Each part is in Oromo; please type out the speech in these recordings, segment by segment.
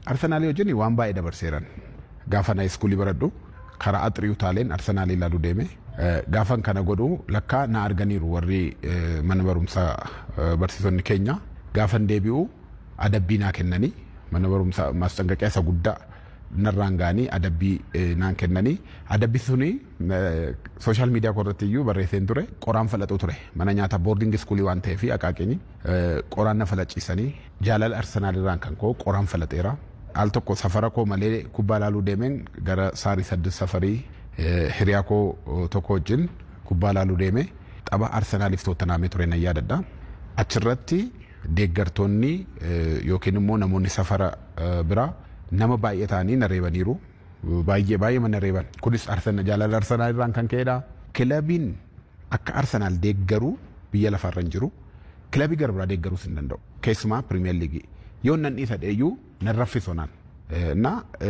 Arsenaalii wajjin waan baay'ee dabarseeran. Gaafa na iskuulii baradhu karaa axrii utaaleen Arsenaalii ilaaluu deeme. Gaafan kana godhu lakkaa na arganiiru warri mana barumsaa barsiisonni keenya. Gaafan deebi'u adabbii naa kennanii mana barumsaa maasxanqaqiyaa isa guddaa narraan ga'anii adabbii naan kennanii adabbii suni sooshaal miidiyaa irratti iyyuu barreesseen ture qoraan falaxuu ture mana nyaata boordingi iskuulii waan ta'eef akaakeenyi qoraan na falaciisanii jaalala arsenaal irraan kan koo qoraan falaxeera. Al tokko safara koo malee kubbaa ilaaluu deemeen gara saarii saddeet safarii hiriyaa koo tokko wajjin kubbaa ilaaluu deeme tapha arsenaaliif toottanaamee ture nan yaadadha. Achirratti deeggartoonni yookiin immoo namoonni safara biraa nama baay'ee ta'anii na reebaniiru. Baay'ee baay'ee mana reeban. Kunis jaalala arsenaal irraan kan ka'edha. Kilabiin akka arsenaal deeggaru biyya lafarra hin jiru. Kilabii gara biraa deeggaruus hin danda'u. Keessumaa pirimeer liigii. Yoo nan dhiisa dheeyyuu nan raffisonaan. Na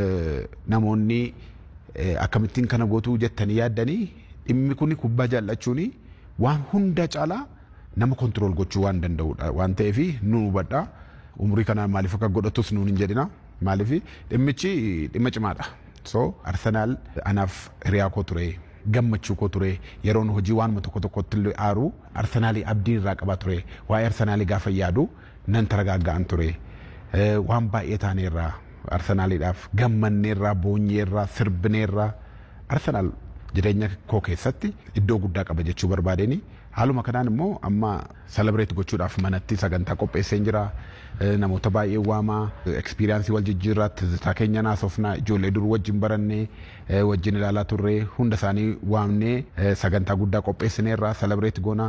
namoonni akkamittiin kana gootuu jettanii yaaddanii dhimmi kun kubbaa jaallachuun waan hunda caalaa nama kontirool gochuu waan danda'udha waan ta'eef nu hubadha. Umurii kanaan maaliif akka godhatus nuun hin jedhina. Maaliif dhimmichi dhimma cimaadha. So Arsenaal anaaf hiriyaa koo ture gammachuu koo ture yeroon hojii waanuma tokko tokkotti illee aaru Arsenaalii abdii irraa qabaa ture waa'ee Arsenaalii gaafa yaadu nan taragaaggaan ture waan baay'ee taaneerraa Arsenaaliidhaaf gammanneerraa boonyeerraa sirbineerraa Arsenaal jireenya koo keessatti iddoo guddaa qaba jechuu barbaadeni haaluma kanaan immoo amma salabreet gochuudhaaf manatti sagantaa qopheesseen jira namoota baay'ee waamaa ekspiriyaansii wal jijjiirraa tizitaa keenya naasofnaa ijoollee dur wajjin barannee wajjin ilaalaa turree hunda isaanii waamnee sagantaa guddaa qopheessineerraa salabreet goonaa.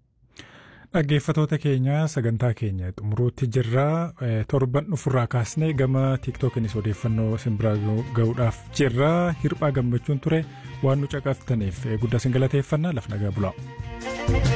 Dhaggeeffatoota keenya sagantaa keenya xumuruutti jirra torban dhufurraa kaasnee gama tiiktookinis odeeffannoo simbiraa ga'uudhaaf jirra hirphaa gammachuun ture waan nu caqaftaniif guddaa sin galateeffannaa laf nagaa bulaa.